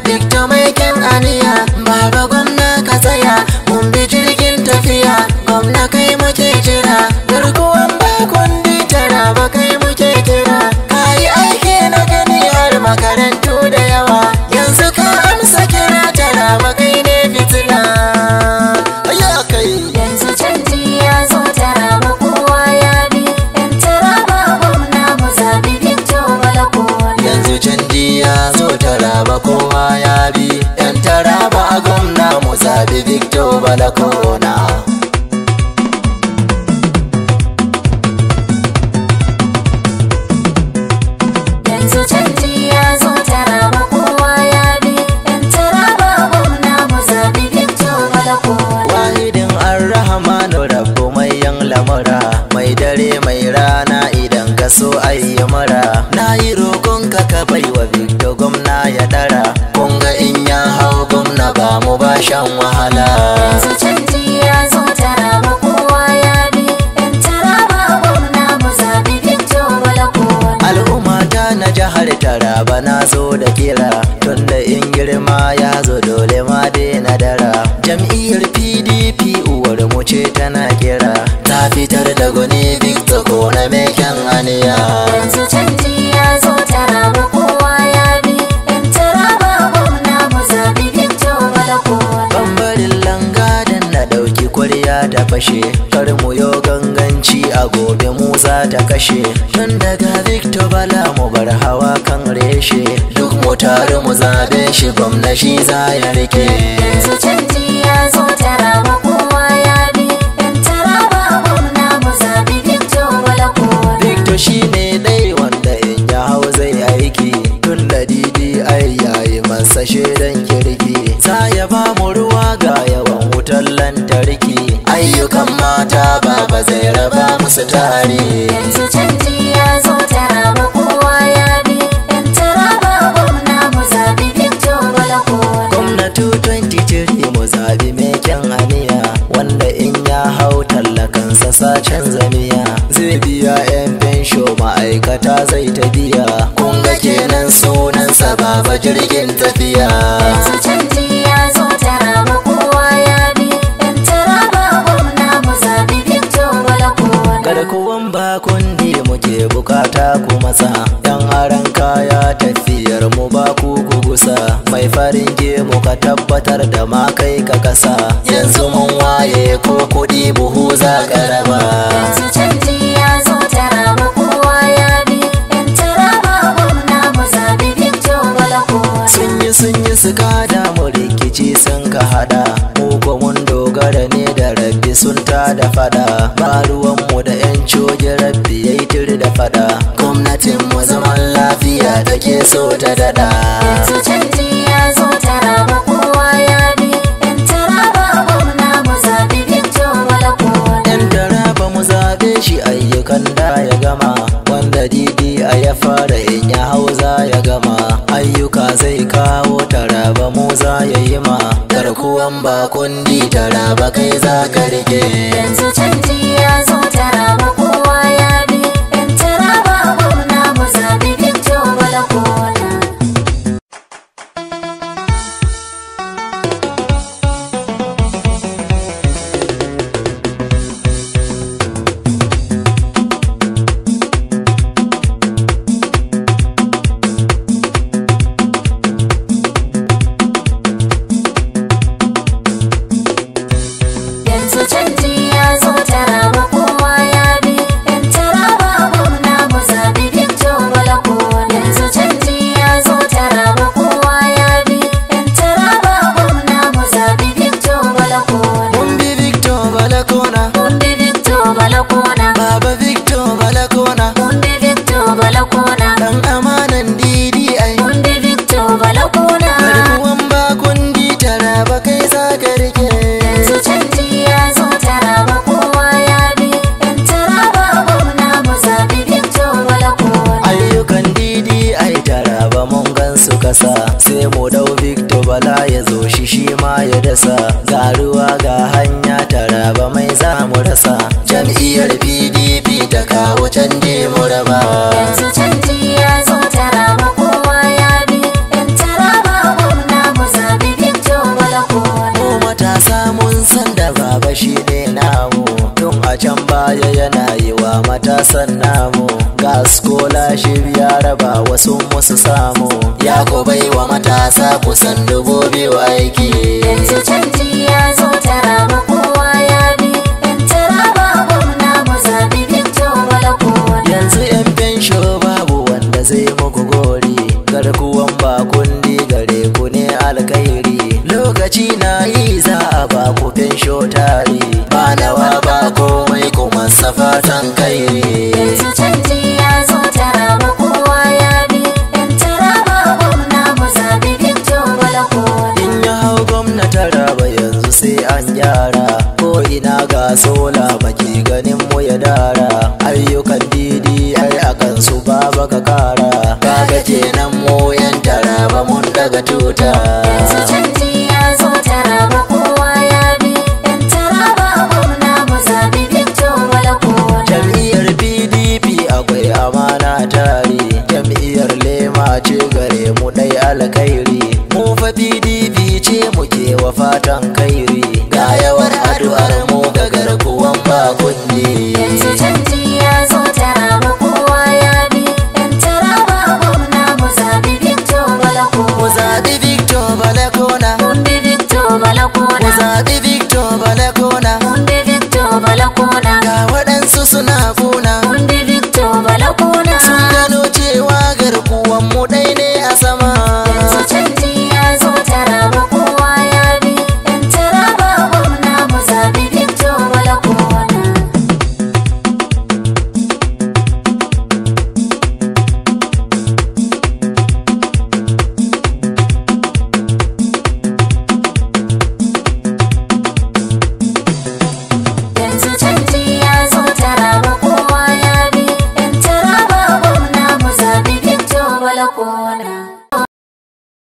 Victor mai kyan aniya Baba gwamna ka tsaya mun bi jirgin tafiya Gwamna kai muke jira garkuwan bakundi tara ba kai muke jira Kayi aiki na gani har makarantu da yawa Yanzu ka amsa kira tara ba kai ne fitila Ya kai Yanzu canji ya zo taraba kowa ya bi Yan taraba gwamna mu zabi Victor Balakona yanzu canji ya zo taraba kowa ya bi yan taraba a gwamna mu zabi victor balakona Yanzu canji ya zo taraba kowa ya bi Yan taraba gwamna mu zabi Victor Balakona wahidin arrahmanu rabbu mai yan lamura mai dare mai rana idan ka so ayi mura na yi roƙon ka ka bai wa victor gwamna ya dara kun ga in ya hau gwamna ba mu ba shan wahala Yanzu canji ya zo taraba kowa ya bi Yan taraba gwamna mu zabi Victor Balakona al'umma ta na jihar taraba na zo da kira tunda in girma ya zo dole ma na dara jam'iyyar pdp uwar mu ce tana kira ta fitar da gwani victor ko na meken aniya Yanzu canji ya zo taraba kowa ya bi Yan taraba gwamna mu zabi Victor Balakona bambarin langadan na ɗauki kwarya ta fashe kar mu yo ganganci a gobe musa ta kashe tun daga victor bala mu bar hawa kan reshe duk mu tare mu zabe shi gwamna shi za ya rike Yanzu canji ya zo taraba kowa ya bi Yan taraba gwamna mu zabi Victor Balakona victor shi ne dai wanda in ya hau zai aiki tun da didi ai yayi masa shaidan kirki za ya ba mu ruwa ga yawan wutar lantarki ayyukan mata baba zai raba musu tare Yanzu canji ya zo taraba kowa ya bi Yan taraba gwamna mu zabi Victor Balakona gwamnati 23 mu zabi mai kyan aniya wanda in ya hau tallakansa sacen zamiya zai biya 'yan fensho ma'aikata zai ta biya kun ga kenan sunansa baba jirgin tafiya Yanzu canji ya zo taraba kowa ya bi Yan taraba gwamna mu zabi Victor Balakona garkuwan bakundi muke bukata ku matsa yan aran kaya tafiyar mu ba ku gugusa mai farin gemu ka tabbatar da ma kai ka kasa yanzu mun waye ko kudi buhu za ka raba Yanzu canji ya zo taraba kowa ya bi Yan taraba gwamna mu zabi Victor Balakona sun yi sun yi su kada mu rikici sun ka hada mu ko mun dogara ne da rabbi sun ta da fada ba ruwan mu da yan coge rabbi yayi tiri da fada gwamnatin mu zaman lafiya take so ta dada Yanzu canji ya zo taraba kowa ya bi Yan taraba gwamna mu zabi Victor Balakona yan taraba mu zabe shi ayyukan da ya gama wanda didi a ya fara in ya hau za ya gama ayyuka zai kawo taraba mu za ya yi ma garkuwan bakundi taraba kai za ka rike Yanzu canji ya zo taraba kowa ya bi Yan taraba gwamna mu zabi Victor Balakona Yanzu canji ya zo taraba kowa ya bi Yan taraba gwamna mu zabi Victor Balakona Yanzu canji ya zo taraba kowa ya bi Yan taraba gwamna mu zabi Victor Balakona mun bi victor balakona Mun bi Victor Balakona baba victor balakona Mun bi Victor Balakona dan amanan didi ai Mun bi Victor Balakona garkuwan bakundi taraba kai za ka rike Yanzu canji ya zo taraba kowa ya bi Yan taraba gwamna mu zabi Victor Balakona ayyukan didi ai taraba mun gan su kasa sai mu dau victor bala ya zo shi shi ma ya dasa ga ruwa ga hanya taraba mai za mu rasa jam'iyyar pdp ta kawo canje mu raba Yanzu canji ya zo taraba kowa ya bi Yan taraba gwamna shi ne namu tun a can baya yana yi wa matasan namu gas kola shi ya raba wasu musu samu ya ko bai wa matasa kusan dubu biyu aiki yanzu canji ya zo taraba kowa ya bi yan taraba gwamna mu zaɓi victor malakowa yanzu yan fensho babu wanda zai muku gori garkuwan bakundi gare ku ne alkairi lokaci na yi za a ba ku fensho tari ba nawa ba komai kuma safatan kairi yanzu canji ya zo taraba kowa ya bi yan taraba gwamna mu zaɓi victor malakowa in ya hau gwamnati raba yanzu sai an gyara ko ina ga sola baki ganin mu ya dara ayyukan didi ai akan su baba ka kara kaga kenan mu yan taraba mun daga tuta yanzu